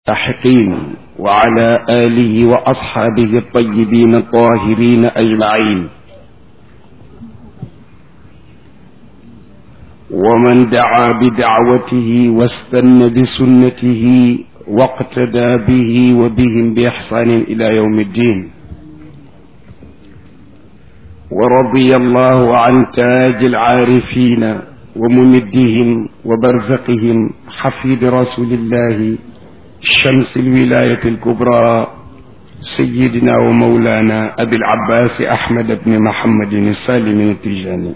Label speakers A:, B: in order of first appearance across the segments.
A: المستحقين وعلى آله وأصحابه الطيبين الطاهرين أجمعين ومن دعا بدعوته واستنى بسنته واقتدى به وبهم بإحسان إلى يوم الدين ورضي الله عن تاج العارفين وممدهم وبرزقهم حفيد رسول الله شمس الولاية الكبرى سيدنا ومولانا أبي العباس أحمد بن محمد السالم التجاني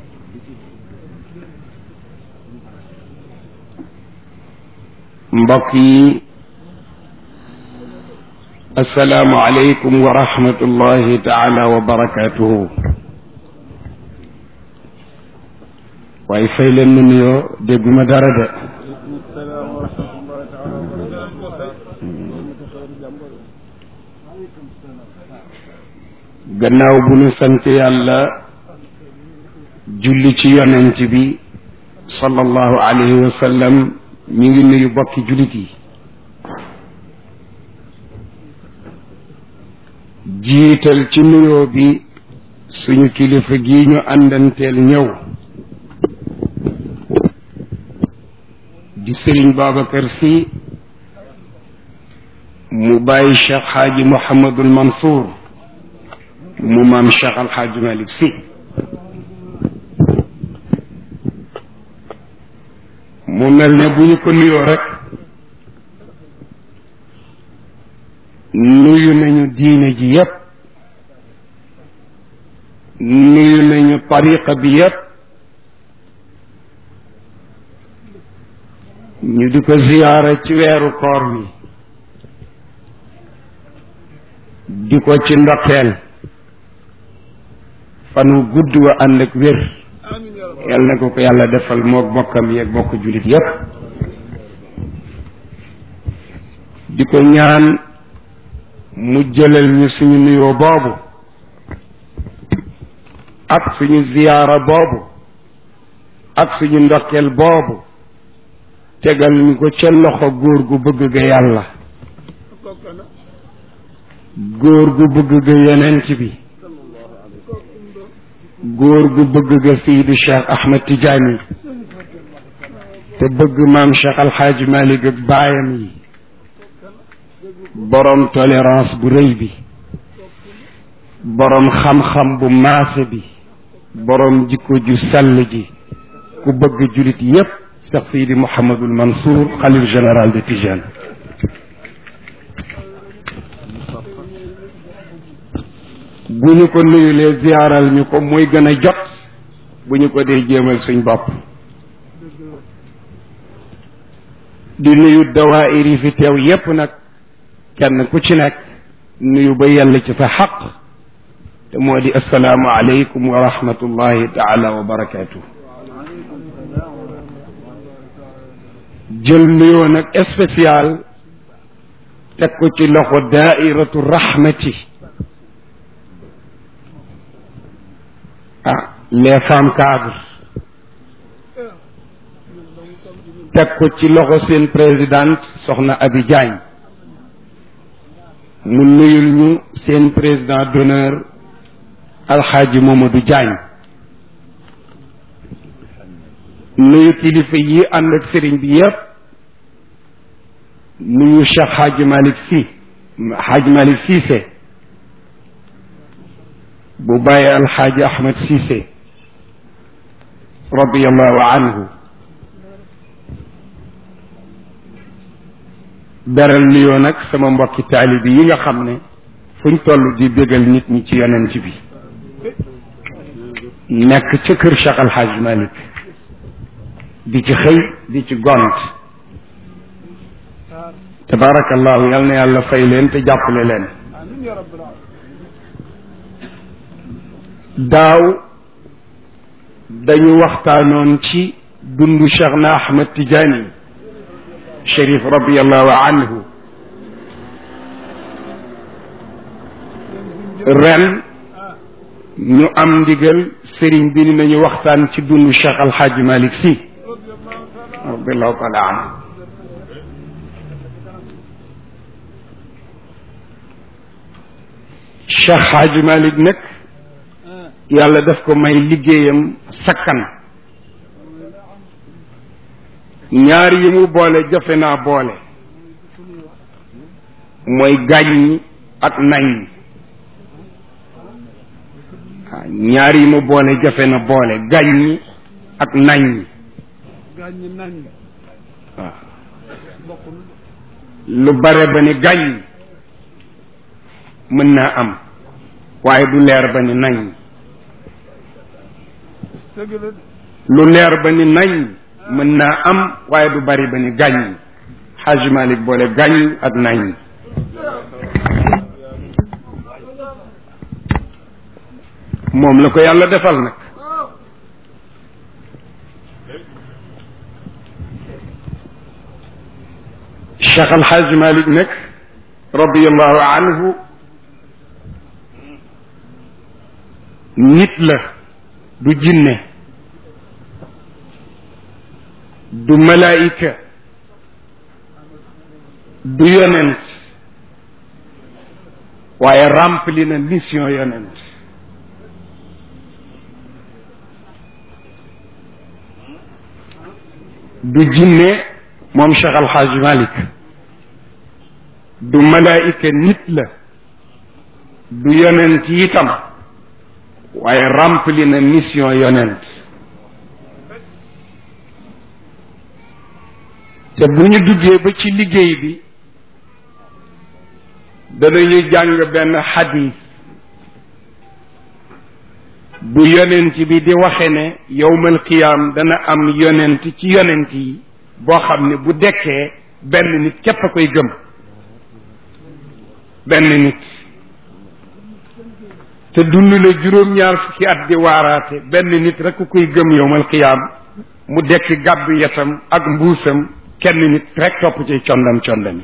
A: mbokk yi asalaamu aleykum wa rahmatullahi taala wa barakatuhu waaye fay leen ma nuyoo dégguma dara de gannaaw bu nu sant yàlla julli ci yonent bi sallallahu alayhi wa sallam mi ngi nuyu bokki jullit yi jiital ci nuyoo bi suñu kilifa gi ñu àndanteel ñëw di sëriñ Babacar Sy mu bàyyi Cheikh Xaaji Mouhamadul Mansour mu maam Cheikh Alxaaji Malick Sy mu mel ne bu ñu ko nuyoo rek nuyu nañu diine ji yépp nuyu nañu tariqa bi yépp ñu di ko ziyaara ci weeru koor wi di ko ci ndokkeel fan wu gudd wa ànd ak wér yal na ko ko yàlla defal mook bokkam yeeg bokk jullit yépp di ko ñaan mu jëlal ñu suñu nuyoo boobu ak suñu ziyaara boobu ak suñu ndokkeel boobu tegal ñu ko ca loxo góor gu bëgg ga yàlla góor gu bëgg ga yonent bi góor gu bëgg ga Seydi Cheikh Ahmed Tidiane te bëgg maam Cheikh Alxaaji Malik ak baayam yi boroom tolérance bu rëy bi boroom xam-xam bu maase bi boroom jikko ju sell ji ku bëgg julit yépp Cheikh Seydi Mouhamadul Mansour xalif général de Tijane bu ñu ko nuyulee ziyaaral ñu ko mooy gën a jot bu ñu ko dee jéemal suñ bopp di nuyu dawaayir yi fi teew yépp nag kenn ku ci nekk nuyu ba yàlla ci sa xaq te moo di asalaamu aleykum wa rahmatullahi taala wa barakaatu jël nuyoo nag spécial teg ko ci loxo daairatu rahmati ah les femmes cadres teg ko ci loxo seen présidente soxna Abi Diagne mu nuyul ñu seen président d'honneur alxaaji Mamadou Diagne nuyu kilifa yi ànd ak sëriñ bi yépp nuyu Cheikh Hadji Malick Sy Hadji Malick Cissé bu bàyyi alxaaji ahmad Cissé radiallahu anhu beral nuyoo nag sama mbokki taalibi yi nga xam ne fuñ toll di bégal nit ñi ci yonent bi nekk ca kër Cheikh alxaaj Malick di ci xëy di ci gont tabarakallahu yal na yàlla fay leen te jàppale leen daaw dañu waxtaanoon ci dundu Cheikh na Ahmed Tidiane Cherif radiallahu anhu ren ñu am ndigal sëriñ bi ni nañu waxtaan ci dundu Cheikh Alxaaji Malick Sy radiallahu taala anhu Cheikh Hadji Malick nag yàlla daf ko may liggéeyam sakkan ñaar yi mu boole jafe naa boole mooy gàññi ak nañ waaw ñaar yi mu boole jafe na boole gàññi ak nañ waaw lu bare ba ni gàññ mën naa am waaye du leer ba ni nañ lu leer ba ni nañ mën naa am waaye du bari ba ni gàññ Hajj Malik boole gàññ ak nañ moom la ko yàlla defal nag Cheikh Al Hajj Malik nag radiallahu anhu nit la du jinne du malaayika du yonent waaye rempli na mission yonent du jinne moom Cheikh Al Hadj Malick du malaayika nit la du yonent itam waaye rempli na mission yonent te bu ñu duggee ba ci liggéey bi danañu jàng benn xadis bu yonent bi di waxe ne yowmal qiyaam dana am yonent ci yonent yi boo xam ne bu dekkee benn nit képp a koy gëm benn nit te dund na juróom-ñaar fukki at di waaraate benn nit rek ku koy gëm yowmal qiyaam mu dekk gàbbu yetam ak mbuusam kenn nit rek topp ci condam condami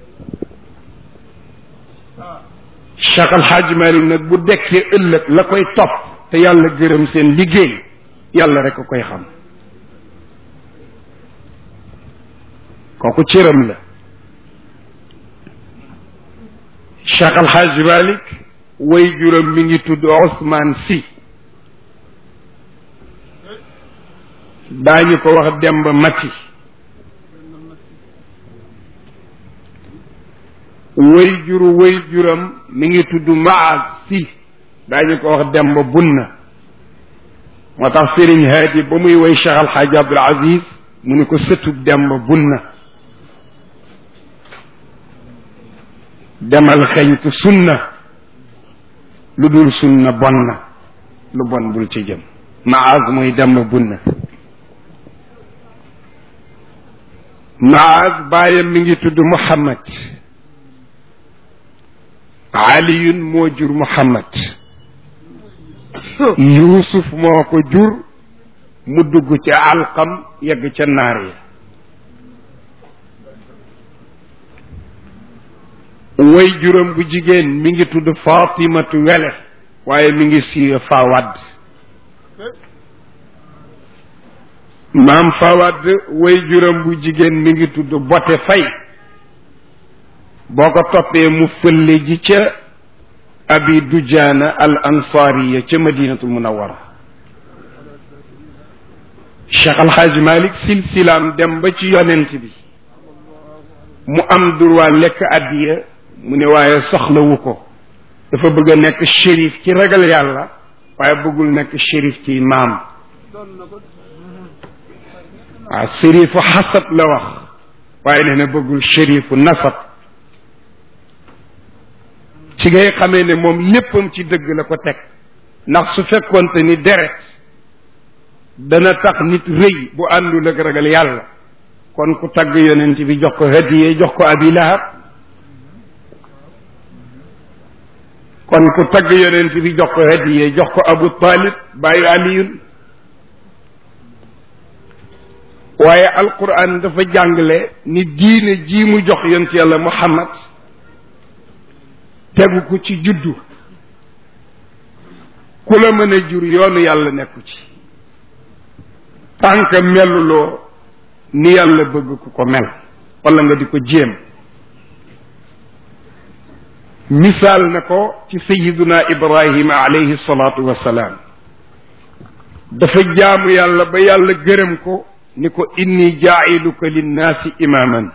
A: Cheikh Al Hadj Malick nag bu dekkee ëllëg la koy topp te yàlla gërëm seen liggéey yàlla rek a koy xam kooku cëram la Cheikh Al Hadj Malick way juram mi ngi tudd Ousmane Sy daañu ko wax Demba Mati way juru way juram mi ngi tudd Maaz Sy daañu ko wax Demba Bunna moo tax Serigne Hadi ba muy way Cheikh Al Hadj Abdoul Aziz mu ni ko sëtub Demba Bunna demal xeñtu sunna lu dul sunna bon na lu bon bul ci jëm Maaz muy Demba Bunna Maaz baayam mi ngi tudd Muhammad aliyun moo jur muhammad yuusuf moo ko jur mu dugg ca alqam yegg ca naar ya way juróom bu jigéen mi ngi tudd fatimatu wele waaye mi ngi siiwe fawad maam fawad way juróom bu jigéen mi ngi tudd bote fay boo ko toppee mu fëlle ji ca abi dujaana al ansaariya ca madinatul munawara cheikh alxaaj malik silsilaam dem ba ci yonent bi mu am droit lekk addiya mu ne waaye soxlawu ko dafa bëgg a nekk shérif ci ragal yàlla waaye bëggul nekk shérif ci maam waaw shérifu xasab la wax waaye nee na bëggul shérifu nasab ci ngay xamee ne moom léppam ci dëgg la ko teg ndax su fekkoonte ni deret dana tax nit rëy bu àndul ak ragal yàlla kon ku tagg yonent bi jox ko hadiye jox ko abi lahab kon ku tagg yonent bi jox ko hadiye jox ko abu talib bàyyi aliyun waaye alquran dafa jàngale ni diine ji mu jox yonent yàlla muhammad tegu ko ci juddu ku la mën a jur yoonu yàlla nekku ci tànk meluloo ni yàlla bëgg ku ko mel wala nga di ko jéem misaal na ko ci sayiduna ibrahima alayhi salaatu wassalaam dafa jaamu yàlla ba yàlla gërëm ko ni ko inni jaa'iluka linnaasi imaaman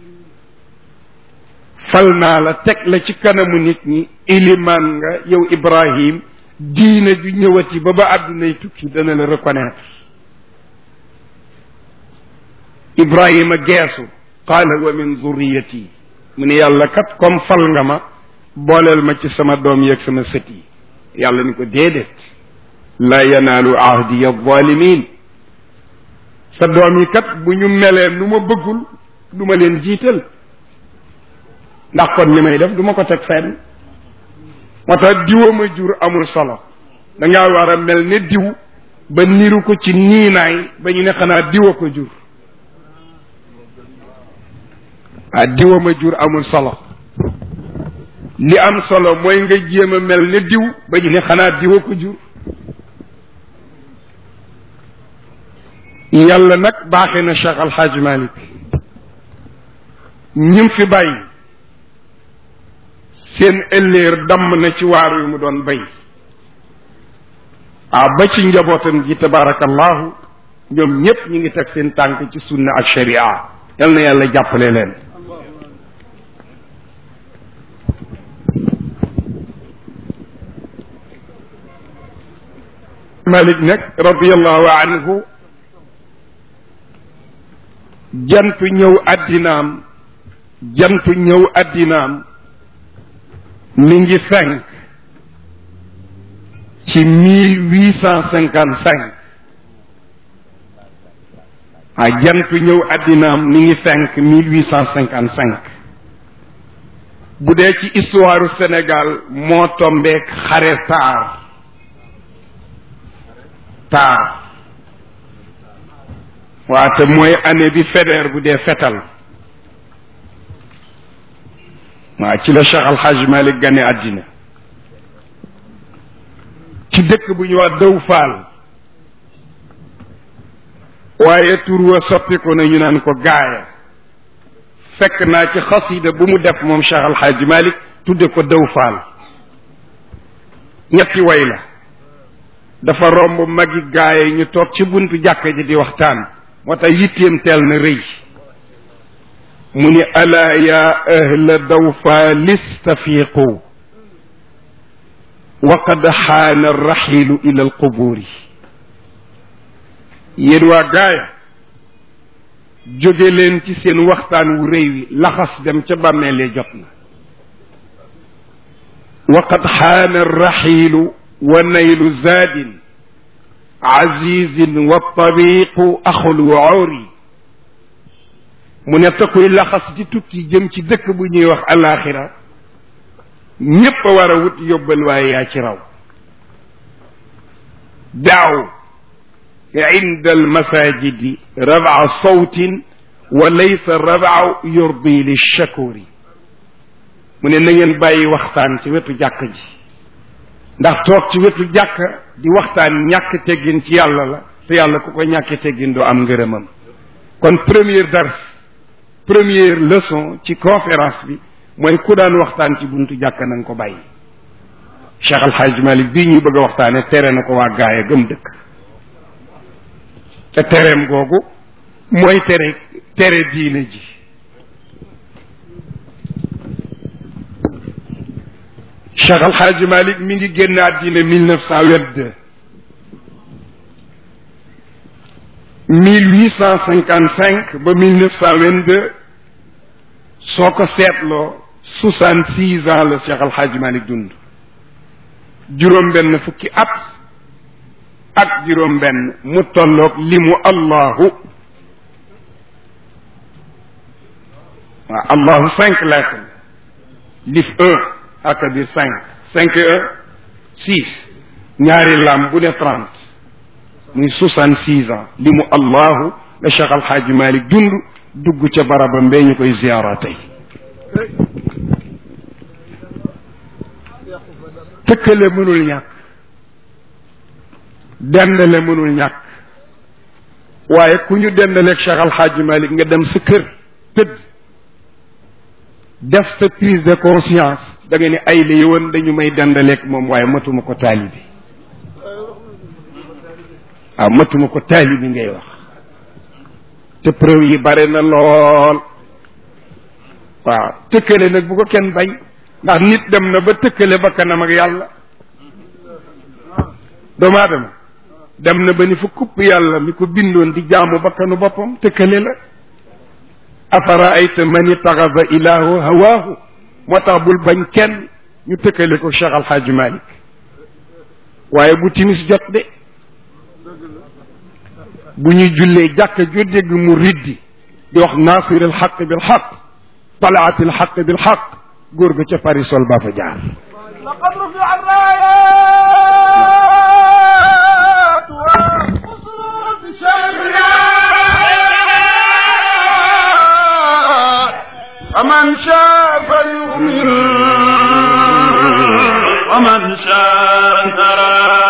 A: fal naa la teg la ci kanamu nit ñi ilimaan nga yow ibrahim diine ju ñëwati ba ba àddunay tukki dana la reconnaître ibrahima geesu qaala wa min zurriyati mu ne yàlla kat comme fal nga ma booleel ma ci sama doom yeeg sama sët yi yàlla ni ko déedéet la yanaalu ahdiya zalimin sa doom yi kat bu ñu melee nu ma bëggul du ma leen jiital ndax kon li may def du ma ko teg fenn moo tax diwa ma jur amul solo da ngaa war a mel ne diw ba niru ko ci niinaay ba ñu ne xanaa diwa ko jur ah diwa ma jur amul solo li am solo mooy nga jéem a mel ne diw ba ñu ne xanaa diwa ko jur yàlla nag baaxee na Cheikh Al Hadj Malick ñim fi bàyyi seen ëlléer damm na ci waar wi mu doon bay ah ba ci njabootam gi tabarakallahu ñoom ñépp ñi ngi teg seen tànk ci sunna ak sharia yal na yàlla jàppale leen malik nag radiallahu anhu jantu ñëw addinaam jantu ñëw addinaam mi ngi fenk ci mille huit cent cinquante cinq ah jantu ñëw addinaam mi ngi fenk mille huit cent cinquante cinq bu dee ci histoire Sénégal moo tombeek xare taar taar waa te mooy année bi Faidherbe bu dee fetal waaw ci la Cheikh Al Hadj Malick gane àddina ci dëkk bu ñu wax dëw faal waaye tur wa soppiku na ñu naan ko gaaya fekk naa ci xasida bu mu def moom Cheikh Al Hadj Malick tudde ko dëw faal ñetti way la dafa romb magi gaaya ñu toog ci buntu jàkka ji di waxtaan moo tax yitteem teel na rëy mu ni alaa ya ahla dawfa listafiqu wa qad xaana arraxilu ila alquburi yéen waa gaaya jóge leen ci seen waxtaan wu rëy wi laxas dem ca bàmmeelee jot na wa qad xaana arraxilu wa naylu zaadin azizin wa tabiqu axul wuuri mu ne takkuy laxas di tukki jëm ci dëkk bu ñuy wax alaxira ñépp a war a wut yóbbal waaye yaa ci raw daaw inda almasajidi rabaa sawtin wa laysa rabaa yurdi lilshakuri mu ne na ngeen bàyyi waxtaan ci wetu jàkk ji ndax toog ci wetu jàkk di waxtaan ñàkk teggin ci yàlla la te yàlla ku ko ñàkk teggin doo am ngërëmam kon première dars première leçon ci conférence bi mooy ku daan waxtaan ci buntu jàkk na nga ko bàyyi Cheikh Al Hadj Malick bii ñuy bëgg a waxtaane tere na ko waa gaaya gëm dëkk te tereem googu mooy tere tere diine ji Cheikh Al Hadj Malick mi ngi génn àddina mille neuf cent vingt-deux mille huit cent cinquante cinq ba mille neuf cent vingt-deux soo ko seetloo soixante six ans la Cheikh Al Hadj Malick dund juróom benn fukki at ak juróom benn mu tolloog limu allahu waaw allahu cinq lettres lif un ak di cinq cinq un six ñaari lam bu ne trente muy soixante six ans limu allahu la Cheikh Al Hadj Malick dund dugg ca barabam mbee ñu koy ziyaara tey tëkkale mënul ñàkk dendale mënul ñàkk waaye ku ñu dendaleeg Cheikh Al Hadj Malick nga dem sa kër tëdd def sa prise de conscience da nga ne ay la yowoon dañu may dendaleeg moom waaye matuma ko taalibi waaw matuma ko taalibi ngay wax te preuve yi bare na lool waaw tëkkale nag bu ko kenn bañ ndax nit dem na ba tëkkale ba kanam ak yàlla doomu aadama dem na ba ni fa kupp yàlla mi ko bindoon di jaamu bakkanu boppam tëkkale la afara ayta man itaxada ilaahu hawaahu moo tax bul bañ kenn ñu tëkkale ko Cheikh Al Hadj Malick waaye bu timis jot de bu ñuy jullee jàkka ju dégg mu riddi di wax nasir al xaq bil xaq talaat al xaq bil xaq góor ga ca Paris sol baa fa jaar
B: لقد رفع الرايات والقصور بشرنا فمن شاء فليؤمن ومن شاء ترى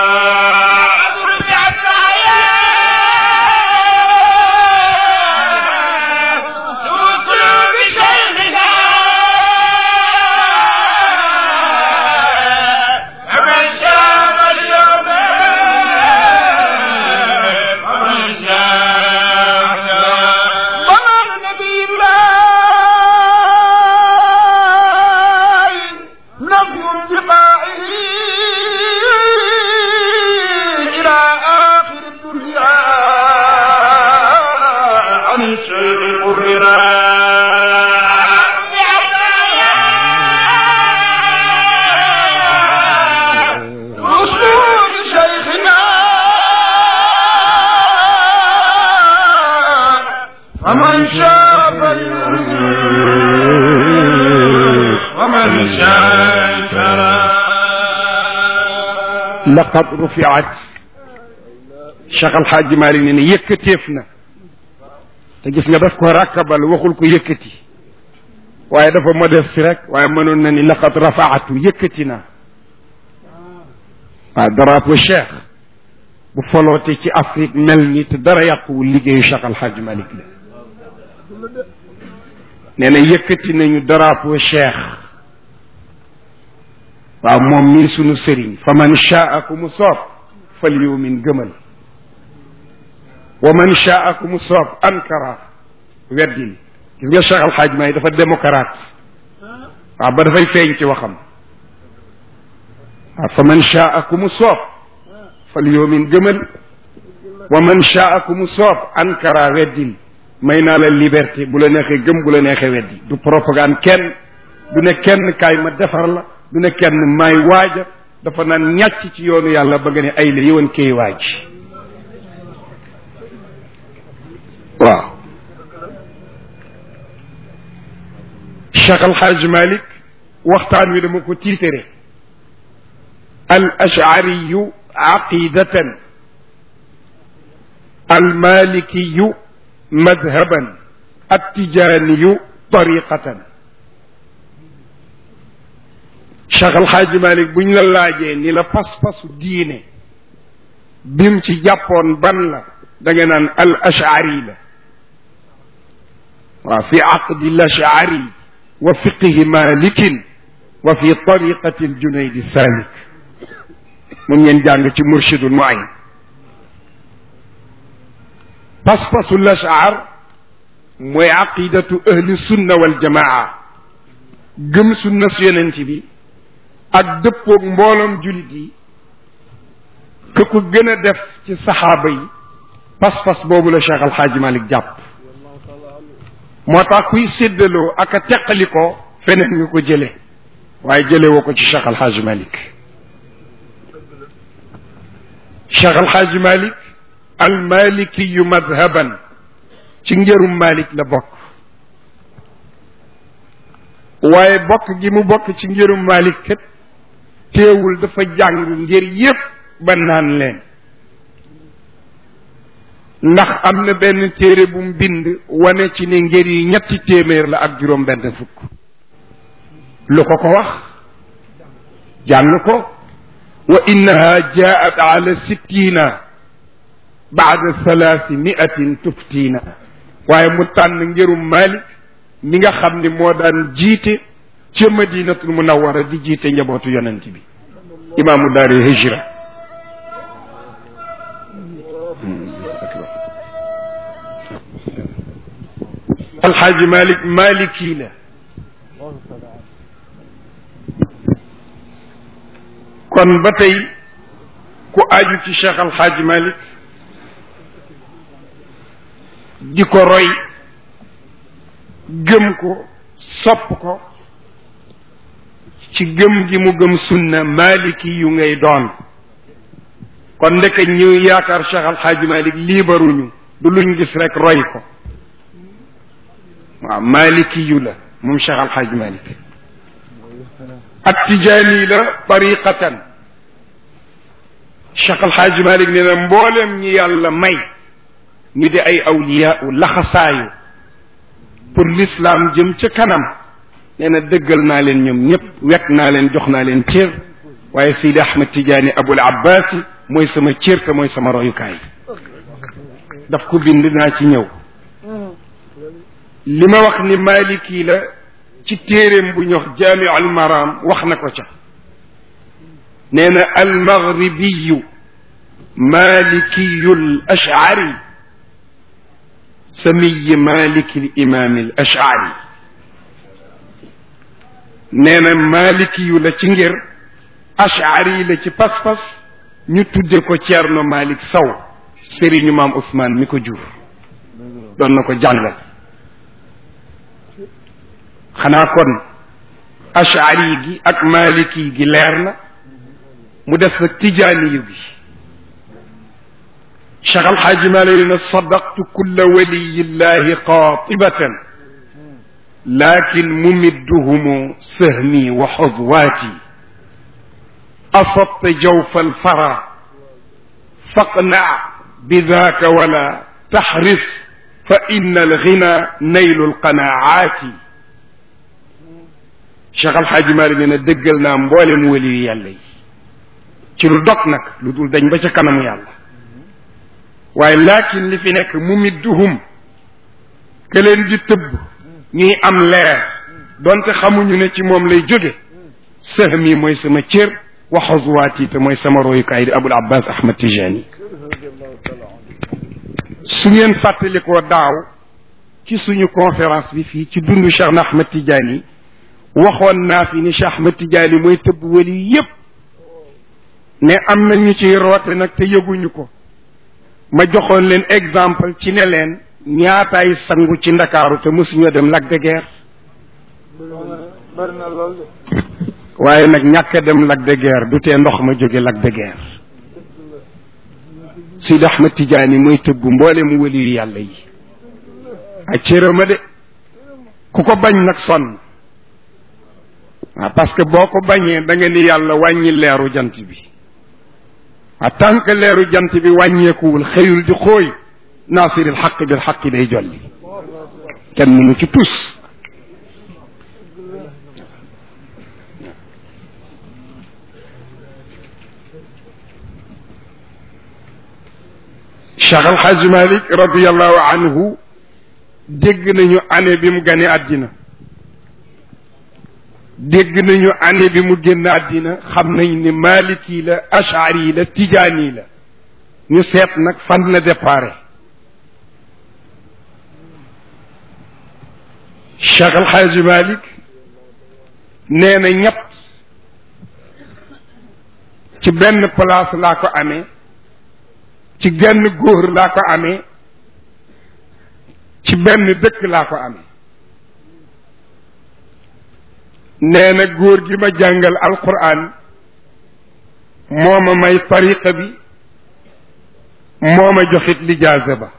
B: فمن شاء فليؤمن ومن شاء ترى
A: laqad rufiat Cheikh Al Hadj Malick ne ne yëkkateef na te gis nga daf ko rakkabal waxul ko yëkkati waaye dafa modeste rek waaye mënoon na ni laqad rafaatu yëkkati na waaw drapeau Cheikh bu foloote ci Afrique mel ni te dara yàquwul liggéeyu Cheikh Al Hadj Malick la nee na yëkkati nañu drapeau Cheikh waaw moom mii sunu sëriñ fa man shaa ku mu soob fal yumin gëmal wa man shaa ku mu soob ankara weddil gis nga Cheikh Alxaaj Maay dafa démocrate waaw ba dafay feeñ ci waxam waaw fa man shaa ku mu soob fal yumin gëmal wa man shaa ku mu soob ankara weddil may naa la liberté bu la neexee gëm bu la neexee weddi du propagande kenn du ne kenn kaay ma defar la du ne kenn may waaja dafa naan ñàcc ci yoonu yàlla ba nga ne ay la yëwan kay waaj waaw Cheikh Al Hadj Malick waxtaan wi dama ko tiitere al ashariyu aqidatan al malikiyu madhaban attijaniyu tariqatan Cheikh Al Hadj Malick buñ la laajee ni la pas-pasu diine bim ci jàppoon ban la da nga naan al ashari la waaw fi aqdi al ashari wa fiqihi malikin wa fi tariqati al junaydi salik mun ngeen jàng ci murshidul muayin pas-pasu al ashar mooy aqidatu ahli sunna wal jamaa gëm sunna su yonent bi ak dëppoog mbooloom julit yi ke ko gën a def ci saxaaba yi pas-pas boobu la Cheikh Al Hadj Malick jàpp moo tax kuy séddaloo ak a teqali ko feneen nga ko jële waaye jële woo ko ci Cheikh Al Hadj Malick Cheikh Al Hadj Malick al malikiyu madhaban ci njërum Malick la bokk waaye bokk gi mu bokk ci njërum Malick kat teewul dafa jàng ngir yépp ba naan leen ndax am na benn téere bu mu bind wane ci ne ngir yi ñetti téeméer la ak juróom benn fukk lu ko ko wax jàng ko wa innaha jaat ala sittina baada thalathi miatin tuftiina waaye mu tànn njërum Malik mi nga xam ni moo daan jiite ca madinatul munawara di jiite njabootu yonent bi imaamu daari hijra alxaaji malik maliki la kon ba tey ku aju ci cheikh alxaaji malik di ko roy gëm ko sopp ko ci gëm gi mu gëm sunna maliki yu ngay doon kon ndeke ñu yaakaar cheikh alxaaji malik liibaruñu du luñ gis rek roy ko waaw maliki yu la moom cheikh alxaaji malik ak tijaani la tariqatan cheikh alxaaji malik nee na mboolem ñi yàlla may ñu di ay awliya u laxasaayu pour l'islam jëm ca kanam nee na dëggal naa leen ñoom ñëpp wekk naa leen jox naa leen cër waaye Seydi Ahmad Tidiane Abul Abbas mooy sama cër te mooy sama royukaay daf ko bind naa ci ñëw li ma wax ni maliki la ci téeréem bu ñox jaamiu al maram wax na ko ca nee na al maghribiyu malikiyu l ashari samiyi maliki l imami l ashari nee na malikiyu la ci ngir ashari la ci pas-pas ñu tudde ko Ceerno Malik Saw sëriñu maam Ousmane mi ko jur doon na ko jàngal xanaa kon ashari gi ak maliki gi leer na mu des nag tijaaniyu gi cheikh alxaaji malik ne sadaqtu kulla waliyillahi qaatibatan lakin mumidduhumu sahmi wa xuzwaati asabta jawfa alfara faqna bidaka wala taxris fa inna alghina naylu alqanaati cheikh alxaaji malik ne na dëggal naa mboolem waliyu yàlla yi ci lu dog nag lu dul dañ ba ca kanamu yàlla waaye laakin li fi nekk mu midduhum ke leen di tëbb ñuy am leer donte xamuñu ne ci moom lay jóge sahmi mooy sama cër wa xazuwaati te mooy sama royukaay di abul abbas ahmad tijani su ngeen fàttalikoo daaw ci suñu conférence bi fii ci dundu cheikh na ahmad tijani waxoon naa fi ni cheikh ahmad tijani mooy tëbb wali yépp ne am na ñu ciy roote nag te yëguñu ko ma joxoon leen exemple ci ne leen ñaataay sangu ci ndakaaru te mësuñoo dem Lac de Guiers
C: bari na lool de
A: waaye nag ñàkk a dem Lac de Guiers du tee ndox ma jóge Lac de Guiers Sidi Ahmed Tidiane mooy tëbb mboole mu wëli yàlla yi ak cërëma de ku ko bañ nag sonn waaw parce que boo ko bañee da nga ni yàlla wàññi leeru jant bi a tant que leeru jant bi wàññeekuwul xëyul di xooy naasiril xaq bil xaq day jolli kenn mënu ci tus Cheikh Al Hadj Malick radiallahu anhu dégg nañu année bi mu gane àddina dégg nañu année bi mu génn àddina xam nañ ni maliki la ashari la tijaani la ñu seet nag fan la déparé Cheikh El Hadj Malick nee na ñett ci benn place laa ko amee ci genn góor laa ko amee ci benn dëkk laa ko amee nee na góor gi ma jàngal alquran moo ma may tariqa bi moo ma joxit lijaasa ba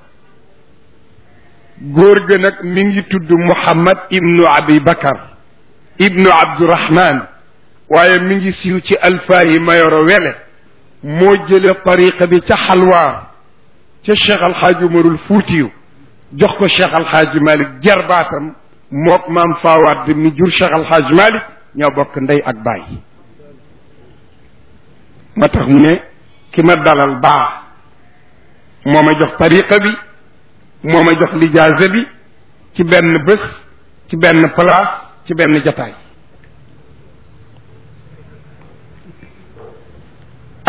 A: góor ga nag mi ngi tudd Muhammad ibnu Abi Bakar ibnu Abdurahman waaye mi ngi siiw ci alfaayi mayoro wele moo jële tariqa bi ca xalwaar ca Cheikh Alxaaji Umarul Fuutiyu jox ko Cheikh Alxaaji Malik jarbaatam mook maam Fawad mi jur Cheikh Alxaaji Malik ñoo bokk ndey ak baay moo tax mu ne ki ma dalal baax moo ma jox tariqa bi moo ma jox lijaasa bi ci benn bés ci benn place ci benn jataay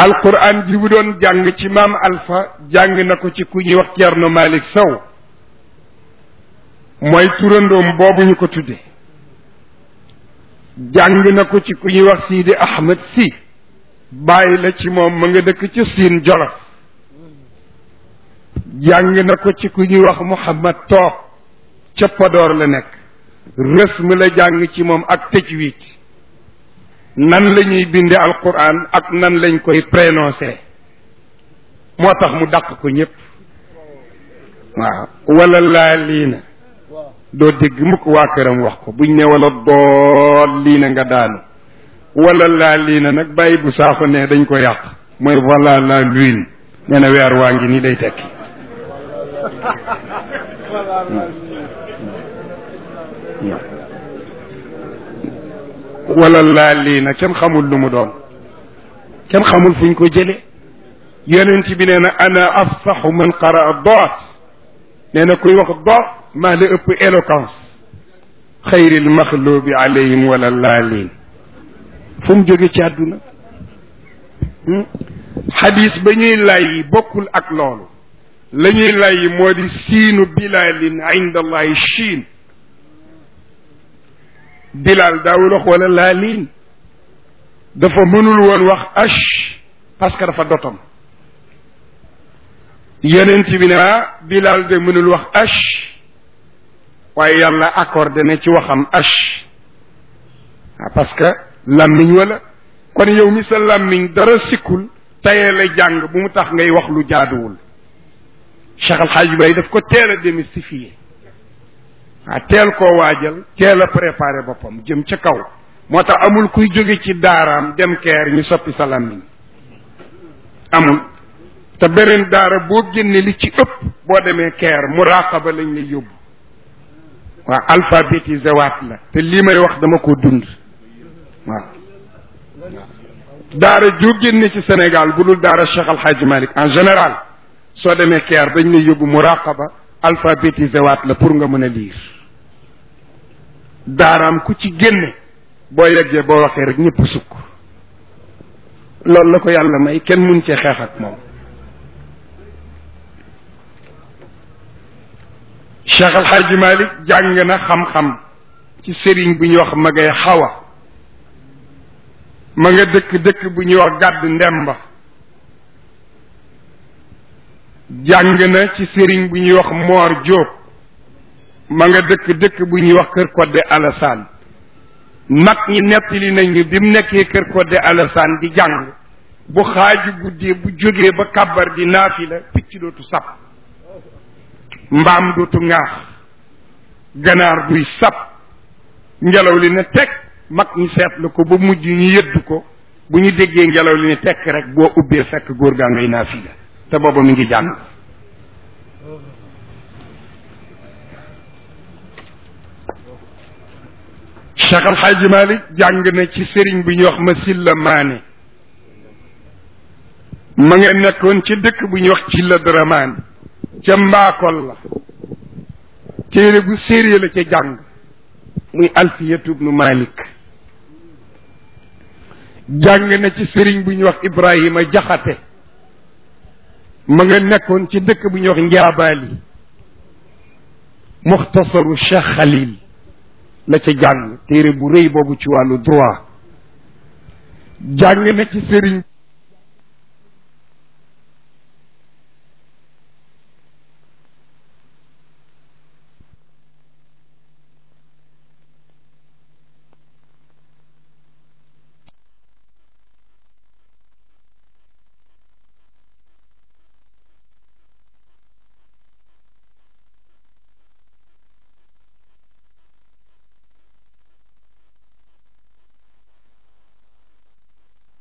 A: alquran ji bu doon jàng ci maam alpha jàng na ko ci ku ñuy wax Thierno Malick Sow mooy turandoom boobu ñu ko tudde jàng na ko ci ku ñuy wax Sidi Ahmed si bàyyi la ci moom ma nga dëkk ca Siin Jolof jàng na ko ci ku ñuy wax Mouhamad Toog ca Podor la nekk rësm la jàng ci moom ak tajwid nan la ñuy binde alquran ak nan lañ koy prononcé moo tax mu dàq ko ñëpp waaw wala laa lii na doo dégg mukk waa këram wax ko buñ ne wala dool lii na nga daanu wala laa lii na nag bàyyi bu saako ne dañ ko yàq mooy voilà la lune nee na weer waa ngi nii day tekki wala laa lii na kenn xamul lu mu doon kenn xamul fuñ ko jële yonent bi nee na ana afsaxu man qaraa doot nee na kuy wax doot maa la ëpp éloquence xayril maxlubi alayhim wala laaliin fu mu jóge ci àdduna xadis ba ñuy lay bokkul ak loolu la ñuy lay moo di siinu bilalin inda allahi chiin bilal daawul wax wala laaliin dafa mënul woon wax ash parce que dafa dotom yonent bi ne ah bilal de mënul wax ash waaye yàlla accordé na ci waxam ash parce que làmmiñ wala kon yow mi sa làmmiñ dara sikkul tayee la jàng bu mu tax ngay wax lu jaaduwul Cheikh Al Hadj Bay daf ko teel a démystifier ah teel koo waajal teel a préparé boppam jëm ca kaw moo tax amul kuy jóge ci daaraam dem keer ñu soppi sa làmmiñ amul te beneen daara boo génne li ci ëpp boo demee keer muraqaba lañ lay yóbbu waaw alphabétisé waat la te lii may wax dama ko dund waaw daara joo génne ci Sénégal bu dul daara Cheikh Al Hadj Malick en général soo demee keer dañ lay yóbbu muraqaba alphabétisé waat la pour nga mën a liir daaraam ku ci génne boo yeggee boo waxee rek ñëpp sukk loolu la ko yàlla may kenn mun cee xeex ak moom Cheikh Al Hadj Malick jàng na xam-xam ci sëriñ bu ñuy wax magay xawa ma nga dëkk dëkk bu ñuy wax gàdd ndemba jàng na ci sëriñ bu ñuy wax moor jóob ma nga dëkk dëkk bu ñuy wax kër kodde alasaan mag ñi nettali nañu bi mu nekkee kër kodde alasaan di jàng bu xaaju guddee bu jógee ba kàbbar di naafila picc dootu sab mbaam dootu ŋaax ganaar duy sab ngelaw li ne teg mag ñi seetlu ko ba mujj ñu yëddu ko bu ñu déggee ngelaw li ne tekk rek boo ubbee fekk góor gaa ngay naafila te booba mi ngi jàng Cheikh Al Hadj Malick jàng na ci sëriñ bi ñuy wax ma silla maane ma nga nekkoon ci dëkk bu ñuy wax ci la daramaan ca mbaakol la téere bu sérieux la ca jàng muy alfiyatu bnu malik jàng na ci sëriñ bu ñuy wax ibrahima jaxate ma nga nekkoon ci dëkk bu ñuy wax njaabaali muxtasaru cheikh xalil la ca jàng téere bu rëy boobu ci wàllu droit jàng na ci sëriñ